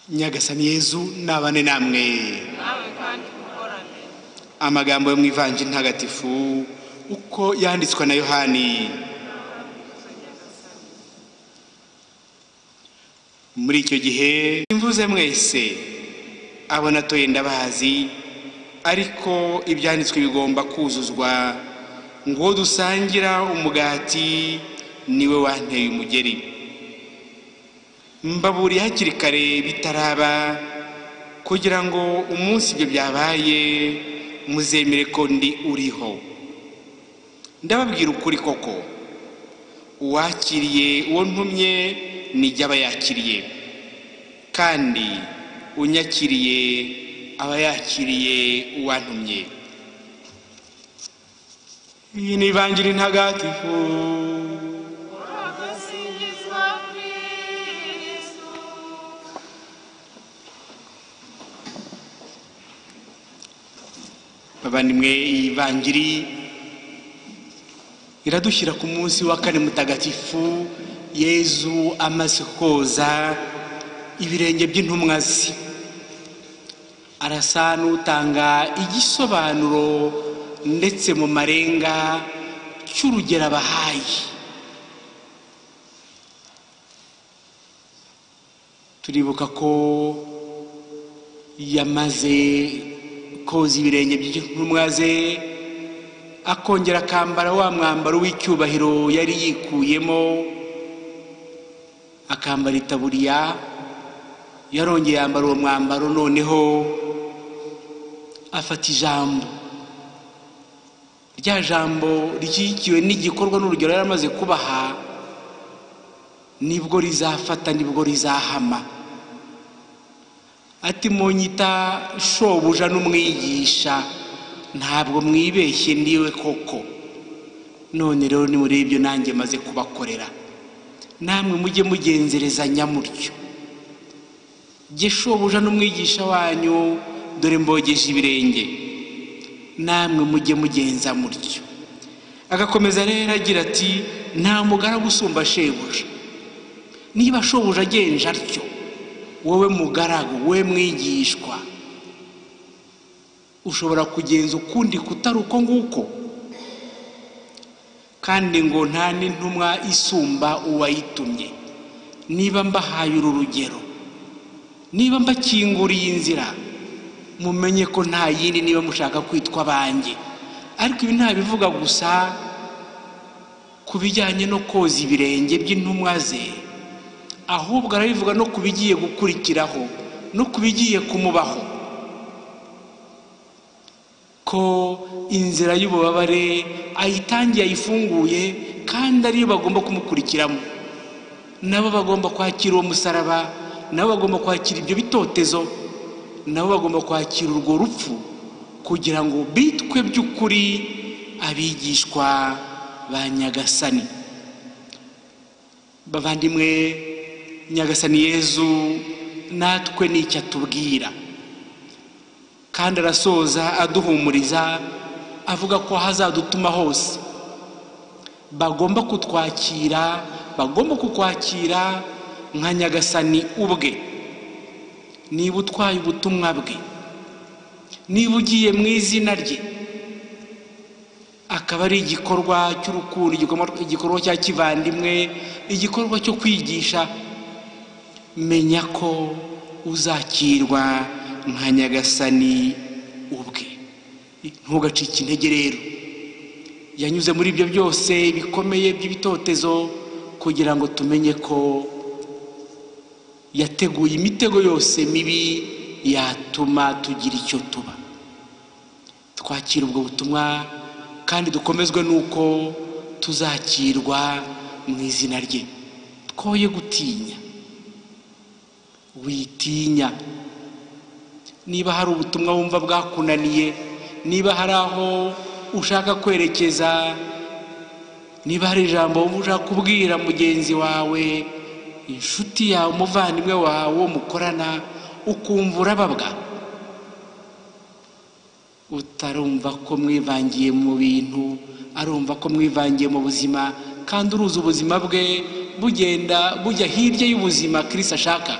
nyagasani yezu nabane namwe nawe kandi mukorane amagambo yo mu ivanjiri ntagatifu uko yanditswe na yohani muri icyo gihe imvuze mwese abo natoye ndabazi ariko ibyanditswe bigomba kuzuzwa ngo uwo dusangira umugati niwe wanteye umugeri mbaburiye hakiri kare bitaraba kugira ngo umunsi ibyo byabaye muzemere ko ndi uriho ndababwira ukuri koko uwakiriye uwo ntumye nijya aba yakiriye kandi unyakiriye aba yakiriye uwantumye iyi ni ivangira intagatifu agasingizwa kristu bavandimwe iyi vangiri iradushyira ku munsi wa kane mutagatifu yezu amaze koza ibirenge by'intumwa ze arasa n'utanga igisobanuro ndetse mu marenga cy'urugero abahaye turibuka ko yamaze koza ibirenge by'intumwa ze akongera akambara wa mwambaro w'icyubahiro yari yikuyemo akambara itaburiya yarongeye yambara uwo mwambaro noneho afata ijambo rya jambo rishyigikiwe n'igikorwa n'urugero yari amaze kubaha nibwo rizafata nibwo rizahama ati munyita shobuja n'umwigisha ntabwo mwibeshye ndiwe koko none rero nimurebe ibyo nanjye maze kubakorera namwe mujye mugenzerezanya mutyo jye shobuja n'umwigisha wanyu dore mbogeje ibirenge namwe mujye mugenza mutyo agakomeza rero agira ati nta mugaragu usumba shebuja niba shobuja agenje atyo wowe mugaragu wowe mwigishwa ushobora kugenza ukundi kutari uko nguko kandi ngo nta n'intumwa isumba uwayitumye niba mbahaye uru rugero niba mbakinguriye inzira mumenye ko nta yindi niba mushaka kwitwa abanjye ariko ibi ntabivuga gusa ku bijyanye no koza ibirenge by'intumwa ze ahubwo arabivuga no ku bigiye gukurikiraho no ku bigiye kumubaho ko inzira y'ububabare ayitangiye ayifunguye kandi ariyo bagomba kumukurikiramo nabo bagomba kwakira uwo musaraba nabo bagomba kwakira ibyo bitotezo nabo bagomba kwakira urwo rupfu kugira ngo bitwe by'ukuri abigishwa ba nyagasani bavandimwe nyagasani yezu natwe nicyo atubwira kandi arasoza aduhumuriza avuga ko hazadutuma hose bagomba kutwakira bagomba kukwakira nka nyagasani ubwe niba utwaye ubutumwa bwe niba ugiye mu izina rye akaba ari igikorwa cy'urukundo igikorwa cya kivandimwe igikorwa cyo kwigisha menya ko uzakirwa nka nyagasani ubwe ntugacike intege rero yanyuze muri ibyo byose bikomeye by'ibitotezo kugira ngo tumenye ko yateguye imitego yose mibi yatuma tugira icyo tuba twakira ubwo butumwa kandi dukomezwe n'uko tuzakirwa mu izina rye twoye gutinya witinya niba hari ubutumwa wumva bwakunaniye niba hari aho ushaka kwerekeza niba hari ijambo wumva ushaka kubwira mugenzi wawe inshuti yawe umuvandimwe wawe uwo mukorana ukumva urababwa utarumva ko mwivangiye mu bintu arumva ko mwivangiye mu buzima kandi uruzi ubuzima bwe bugenda bujya hirya y'ubuzima kirisi ashaka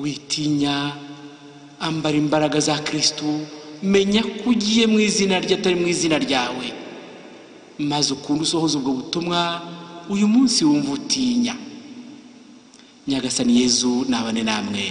witinya ambara imbaraga za kirisitu menya ko ugiye mu izina rye atari mu izina ryawe maze ukunde usohoza ubwo butumwa uyu munsi wumva utinya nyagasani yezu nabane namwe